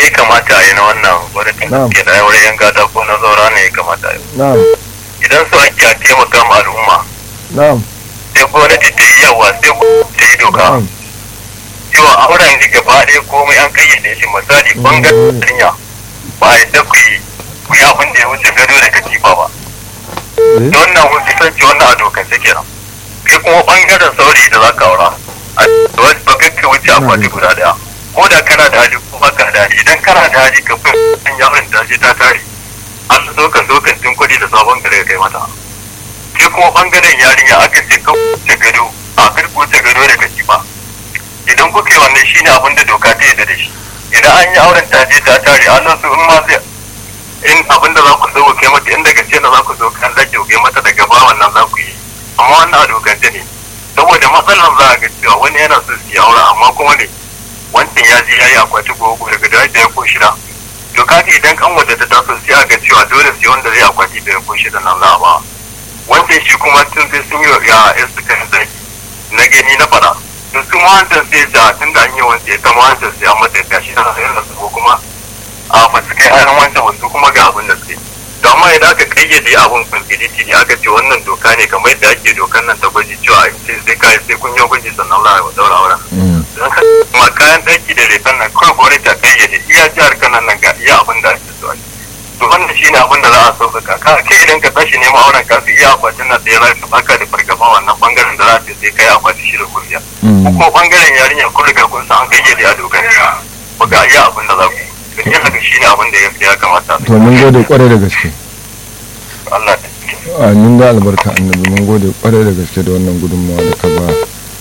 ya kamata a yi na wannan gwamnatin Na'am. ke da wurin yan gada ko na zaura ne ya kamata a yi na'am idan su ake a taimaka ma al'umma na'am sai gwamnati ta yi yawa sai gwamnati ta yi doka na'am cewa auren da gaba ɗaya komai an kayyade shi misali bangaren duniya ba a yadda ku yi ku yi abin da ya wuce gado da katifa ba eh da wannan kun kasance wannan a dokance kenan kai kuma bangaren saurayi da za ka aura a wasu ba kai ka wuce akwati guda daya ko da kana da hali ko baka da hali idan kana da hali ka fi an yaron ta ce ta tare an so ka so kantin kuɗi da sabon gare kai mata kai kuma bangaren yarinya aka ce ka wuce gado a kar ku wuce gado da katifa idan kuka yi wannan shine abin da doka ta yarda da shi idan an yi auren ta je ta tare an su in ma zai in abin da za ku zo kai mata in daga ce na za ku zo kan dake kai mata daga ba wannan za ku yi amma wannan a dokance ne saboda matsalar za a ga cewa wani yana so su yi aure amma kuma ne wancan ya je ya yi akwati gogo daga da ya ko shida to kaga idan kan wadda ta taso sai a ga cewa dole sai wanda zai akwati da ya ko shida nan za a ba wancan shi kuma tun sai sun yi ya ya su kan zaki na gani na fara to su ma wancan sai ja tun da an yi wancan ita ma wancan sai an mata gashi na sai su ko kuma a ba su kai ainihin wancan wasu kuma ga abin da suke to amma idan aka kayyade abin kwamfiliti ne aka ce wannan doka ne kamar yadda ake dokan nan ta gwaji cewa a ce sai kai sai kun yi gwaji sannan za a daura auren mm, don ka ma kayan ɗaki da lefen nan kawai gwamnati ta kayyade iya jihar kanan nan ga iya abin da ake so a yi to wannan shi ne abin da za a sauƙaƙa ka kai idan ka tashi neman auren ka su iya akwatin nan da ya za ka baka da fargaba wannan bangaren da za a ce sai kai akwati shi da kuriya mm. ko bangaren yarinya kun riga kun san an kayyade a dokar ba ga iya abin da za ku yi to yin haka shi ne abin da ya ya kamata a to mun gode kwarai da gaske Allah ta amin da albarka annabi mun gode kwarai da gaske da wannan gudunmawa da ka ba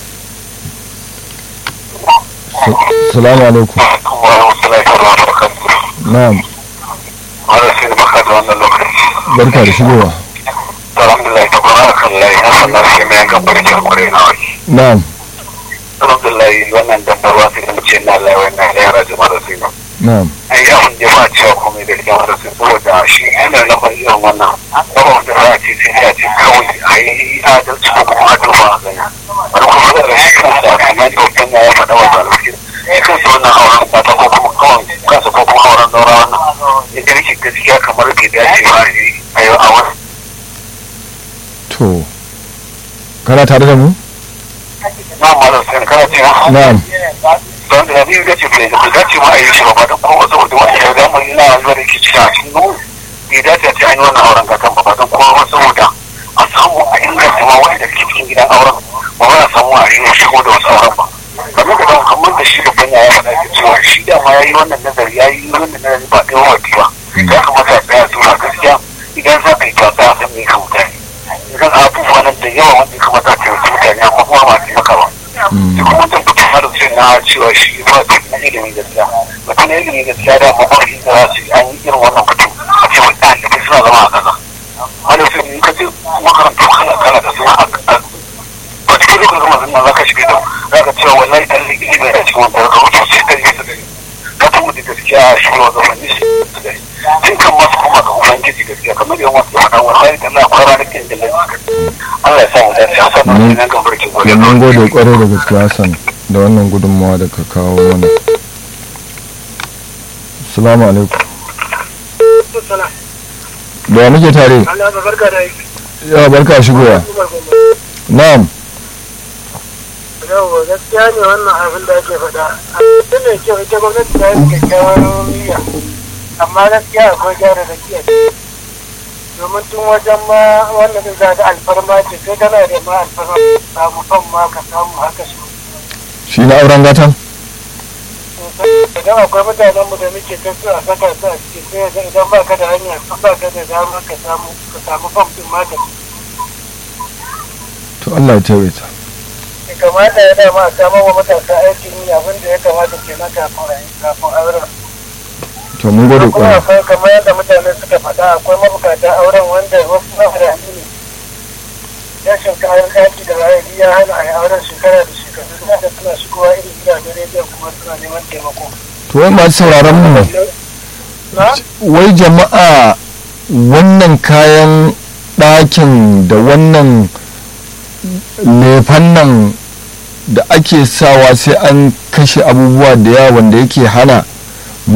Sa- salamu alaikum na'am barka da shigowa na'am alhamdulillah wannan dabbarwa sai kuma ce na lawai na yara jama'a da su na'am an yi abin da ba a cewa komai da jama'a da su saboda shi yana na ban irin wannan ba wanda za a ce sai ya ce kawai a yi adalci ko kuma a duba a gani wani kuma da shi kansa kamar da wakil ya faɗa wa zalunci shi kansa wannan auren ba ta ko kuma kawai kansa ko kuma auren daura wannan ya gani shi gaskiya kamar bai dace ba a yi a yi a wani to kana tare da mu na malam sai kana cewa na'am don da ni ga ce bai da dace ma a yi shi ba ba da kowa saboda wani ya zama ina zuwa da ke ciki a cikin nuna bai dace a ce an yi wannan auren kakan ba ba don kowa ba saboda a samu a inganta ma wani da ke cikin gidan auren ba ba a samu a yi shigo da wasu auren ba kamar da kamar da shi babban ya faɗa ke cewa shi da ma ya yi wannan nazari ya yi wannan nazari ba ɗaya wa ba ya kamata a tsaya tura gaskiya idan za ka yi ta tsaya san me ka mutane idan abubuwa nan da yawa wanda ya kamata a taimaki mutane amma kuma ba a taimaka ba Mm, duk mutum mutum har sai na cewa shi ba da na ilimin gaskiya mutum na ilimin gaskiya da babban shi da za su yi an yi irin wannan mutum a ce wani ɗalibai suna zama a ƙasa wani sai in ka ce makarantu kala kala da suna a ba cikin lokacin zama zama za ka shiga da za ka cewa wallahi ɗan ilimin da cikin wanda ka wuce sai ɗari su ɗari ka tumu da gaskiya shi ne wanda wani su ɗari tun kan masu kuma ga ubangiji gaskiya kamar yawan wasu faɗa wallahi da na kwara da kin da lafiya Allah ya sa mu dace a sanar da nan gambar kin gode mun gode kwarai da gaske Hassan da wannan gudunmawa da ka kawo mana salamu alaikum da wa muke tare Allah ba barka da aiki. ya barka shigowa Umar Gombe. na'am Yau gaskiya ne wannan abin da ake faɗa. Abin da kyau ita gwamnati ta yi kyakkyawar niyya. Amma gaskiya akwai gyara da kiya. Domin tun wajen ma wannan din za ta alfarma ce sai kana da ma alfarma samu fan ma ka samu haka shi. shi na auren gatan Idan akwai mutanen mu da muke ta su a saka su a cikin sai ga idan ba ka da hanya ba ka da dama ka samu ka samu fam din ma ka to Allah ya tawaita kamata ya dama a samar wa matasa aikin yi abin da ya kamata ke na kafin kafin auren. to mun gode kuma kwarai akwai kamar yadda mutane suka faɗa akwai mabukata auren wanda wasu na da ne rashin kayan ɗaki da rayuwa ya hana a yi auren shekara da shekaru suna da suna shigowa irin gidajen rediyon kuma suna neman taimako. to wai masu sauraron mu Na? wai jama'a wannan kayan ɗakin da wannan lefan nan da ake sawa sai an kashe abubuwa da yawa wanda yake hana